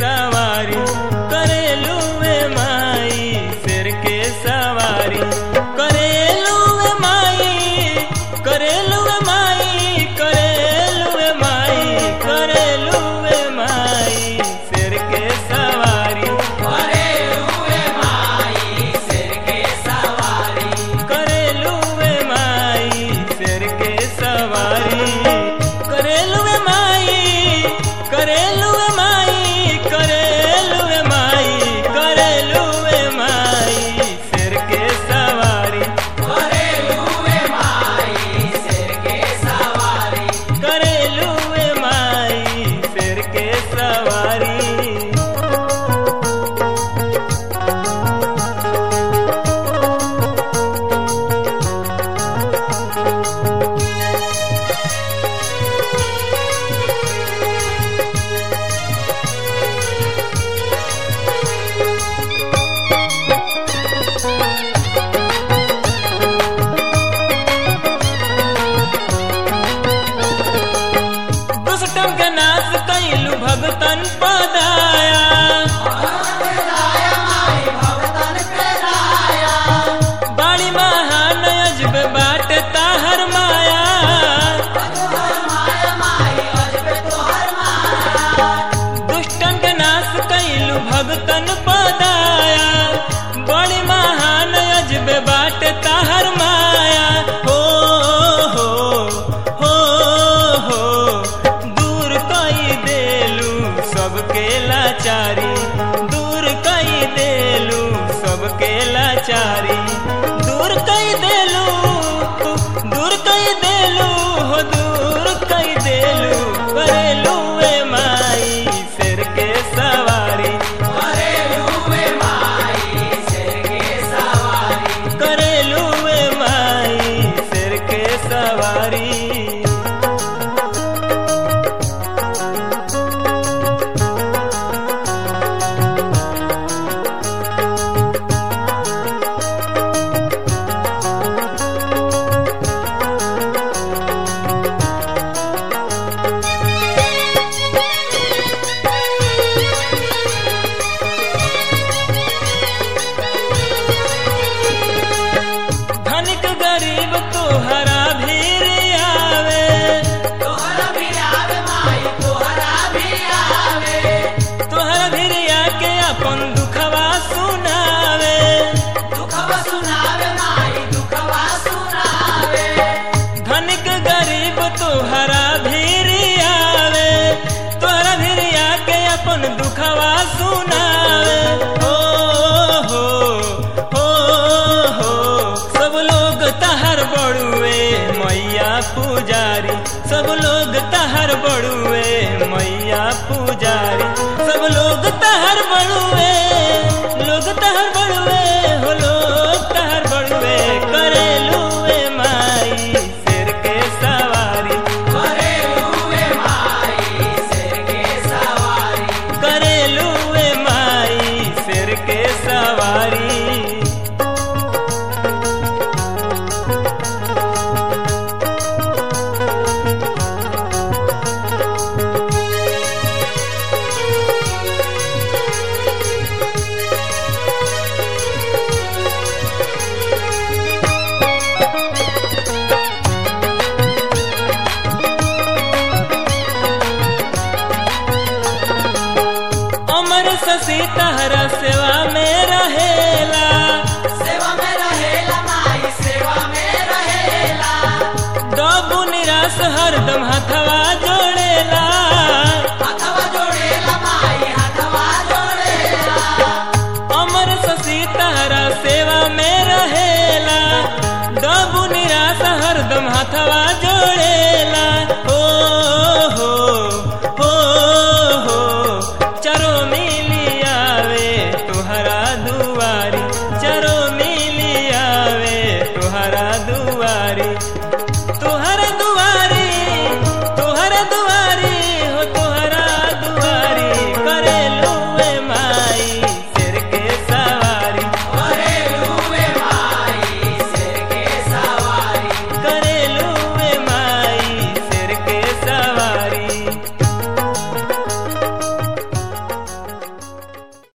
सवारी करेलू वे माई शेर के सवारी करेलू वे माई करेलू वे माई करेलू वे माई करेलू वे माई शेर के सवारी करेलू वे माई शेर के सवारी करेलू वे माई करेलू वे माई करेलू वे माई करेलू वे माई शेर के सवारी करेलू वे माई शेर के सवारी दुष्टम के नाश कैलू भगतन पदाया बाड़ी महान अजब बाट ताहर माया दुष्टन के नाश कैलू भगतन पदाया बड़ी महान अजब बाट ताहर माया हो हो हो हो दूर कई देलू सबके लाचारी दूर कई देलू सबके लाचारी दूर कई देलू दूर कई देलू हो दूर कई देलू करेलू वे माई शेर के सवारी करेलू वे माई शेर के सवारी धनिक गरीब तोहरा भीर आवे तोहरा भीर आके अपन दुखवा सुनावे धनिक गरीब तोहरा भीर आवे तोहरा भीर आके अपन दुखवा सुनावे हो हो हो हो सब लोग तहर बड़ुए मैया पुजारी सब लोग तहर बड़ुए मैया पुजारी सब लोग तहर बड़ुए लोग तहर बड़ुए हो लोग तहर बड़ुए करेलू वे माई शेर के सवारी करेलू वे माई शेर के सवारी अमर शशि तहरा सेवा में रहेला डबू निराश हरदम हथवा जोड़ेला अमर शशि तहरा सेवा में रहेला डबू निराश हरदम हथवा जोड़ेला हो हो हो हो चरो मिली आवे तुहरा दुआरी चरो मिली आवे तुहरा दुआरी